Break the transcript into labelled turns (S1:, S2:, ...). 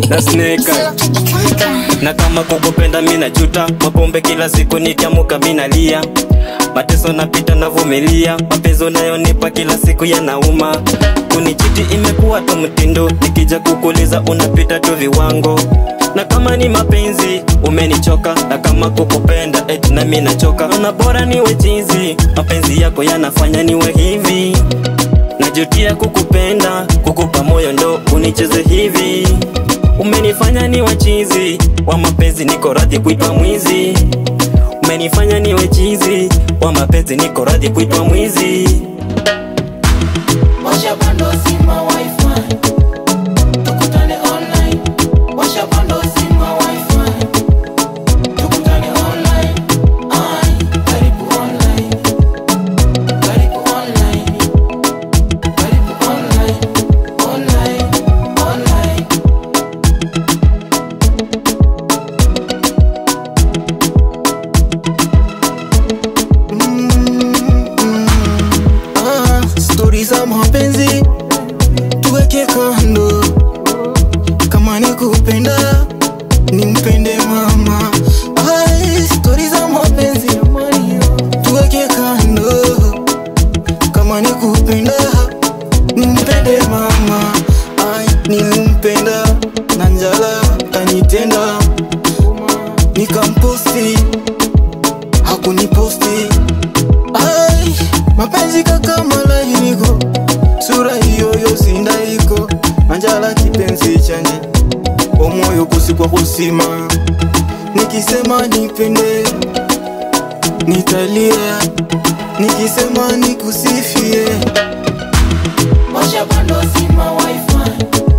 S1: na sneka na kama kukupenda mina juta mapombe kila siku nikiamuka minalia mateso napita navumilia mapenzi unayonipa kila siku yanauma kunichiti imekuwa tu mtindo nikija kukuliza unapita tu viwango na kama ni mapenzi umenichoka na kama kukupenda eti na mimi nachoka na bora niwe chizi mapenzi yako yanafanya niwe hivi najutia kukupenda kukupa moyo ndo unicheze hivi umenifanya niwe chizi wa mapenzi niko radhi kuitwa mwizi umenifanya niwe chizi wa mapenzi niko radhi kuitwa mwizi
S2: Washa bando zima wifi Tukutane online Washa bando zima wifi Tukutane online Ai, karibu online Karibu online Karibu online Online, online
S3: Ah, stori za mapenzi tuweke kando, kama ni kupenda nimpende mama. Ai, stori za mapenzi tuweke kando, kama ni kupenda nimpende mama. Ai, nilimpenda na njala kanitenda, nikamposti hakuniposti Ai, mapenzi kaka malainiko sura hiyo yosinda iko anjala kipenzi chanje omwoyo kusikwa kusima nikisema nipende nitalia nikisema nikusifie
S2: Washa bando zima wifi